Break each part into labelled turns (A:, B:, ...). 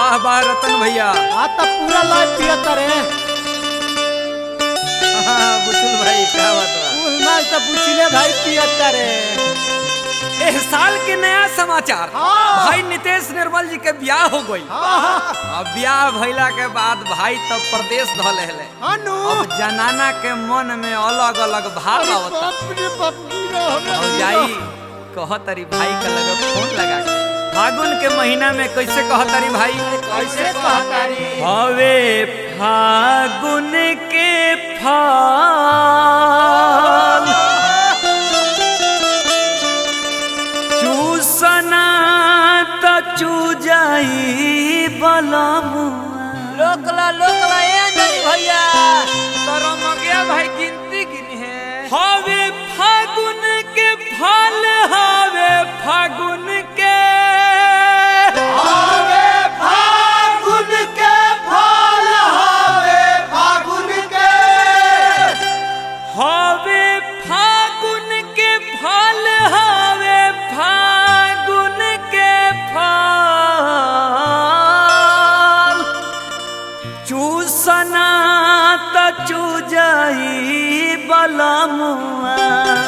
A: वाह वाह रतन भैया
B: आ त पूरा लय पियत रे
A: हाँ, बुचुल भाई क्या बात बा
B: कुल माल त बुचिले भाई पियत रे
A: एह साल के नया समाचार
B: हाँ।
A: भाई नितेश निर्मल जी के ब्याह हो गई
B: हाँ हाँ
A: अब ब्याह भइला के बाद भाई तब प्रदेश धल हेले
B: अनु
A: अब जनाना के मन में अलग अलग भाव आवता
B: बाप रे बाप रे हमरा
A: और जाई कहतरी भाई का लगे फोन लगा के फागुन के महीना में कैसे कहतरी भाई
B: कैसे कहतारी
A: हवे फागुन के फल चूसना त चूजाई बलमुआ
B: लोकला लोकला ए ननी भैया
A: करम गया भाई गिनती गिनी है हवे फागुन के फल हवे फागुन के
B: हवे फागुन के फल हवे फागुन के
A: हवे फागुन के फल हवे फागुन के फल चूसना त चूजाई बलमुआ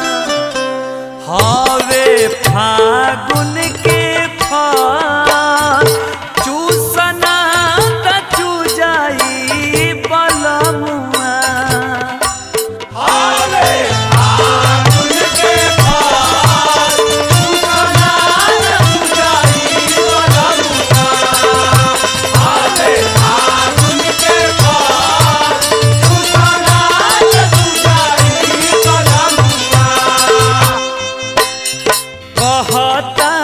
A: हवे फागुन के फल चूसना त चूजाई बलमुआ
B: हवे फागुन के फल सुना सुजाई बलमुआ हवे फागुन के फल सुना सुजाई बलमुआ
A: कहता